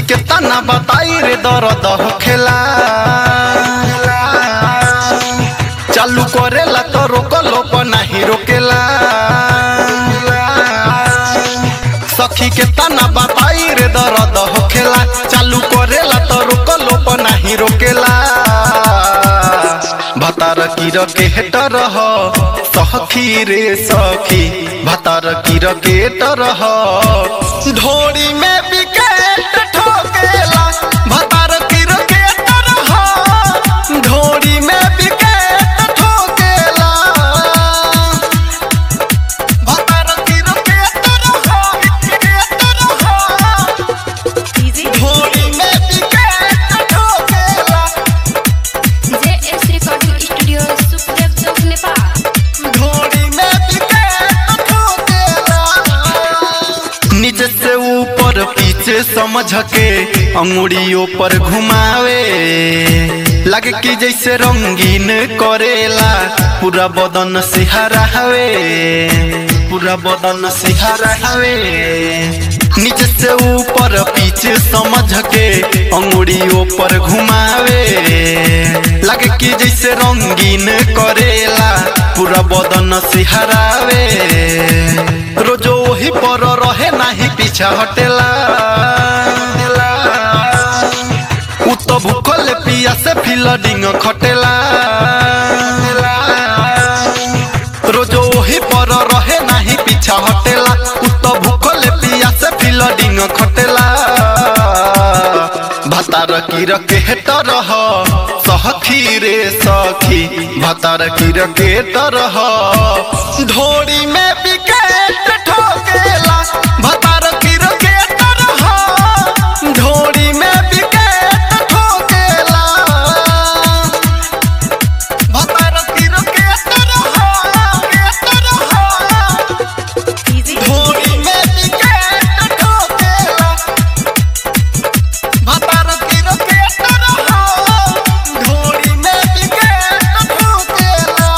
के तना बताई रे दर्द होखेला चालू करेला तो रोकलो पर नहीं रोकेला सखी के तना बताई रे दर्द होखेला चालू करेला तो रोकलो पर नहीं रोकेला भतार कीर के हेटर हो सखी रे सखी भतार कीर के हेटर हो ढोरी में विकेट ठोकेला भतार कीर के हेटर हो ढोरी में विकेट ठोकेला भतार कीर के हेटर हो हेटर हो डीजे ढोरी में विकेट ठोकेला JS recording studio Sukhdev Chowk Nepal घोड़ी में विकेट ठोकेला नीचे से ऊपर पीछे समझ के अंगुड़ियों पर घुमावे लगे कि जैसे रंगीन करेला पूरा बदन सिहरा हवे पूरा बदन सिहरा हवे नीचे से ऊपर पीछे समझ के अंगुड़ियों पर घुमावे लगे कि जैसे रंगीन करेला पूरा बदन सिहरावे रोजो वही पर रहे नाही पीछा हटेला उ तो भूखल पिया से फिलडिंग खटेला रोजो वही पर रहे नाही पीछा हटेला उ तो भूखल पिया से फिलडिंग खटेला भतार कीर के हेटर हो सखी रे सखी भतार कीर के हेटर हो ढोरी में विकेट ठोकेला भतार कीर के हेटर हो ढोरी में विकेट ठोकेला भतार कीर के हेटर हो हेटर हो डीजे ढोरी में विकेट ठोकेला भतार कीर के हेटर हो ढोरी में विकेट ठोकेला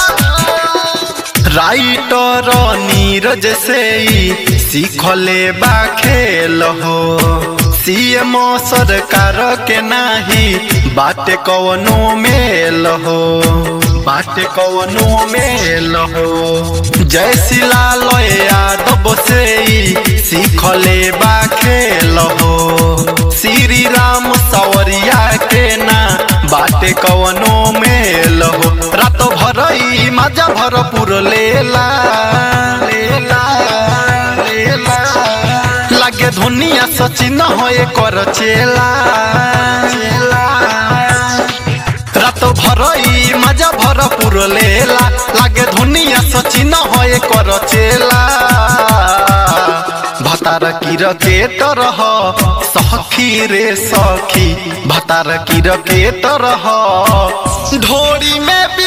राइटर नीरज से ही सीखले बा खेल हो सीएम सरकार के नाही बाटे कवनो मेल हो बाटे कवनो मेल हो जय शिला यादव से ही सीखले बा खेल हो श्री राम सवरिया के ना बाटे कवनो मेल हो रात भर ई मजा भरपूर लेला लेला लेला लागे धुनिया सचिन होए कर चेला चेला रात भर ई मजा भरपूर लेला लागे धुनिया सचिन होए कर चेला भतार कीर के तरह सखी रे सखी भतार कीर के तरह ढोरी में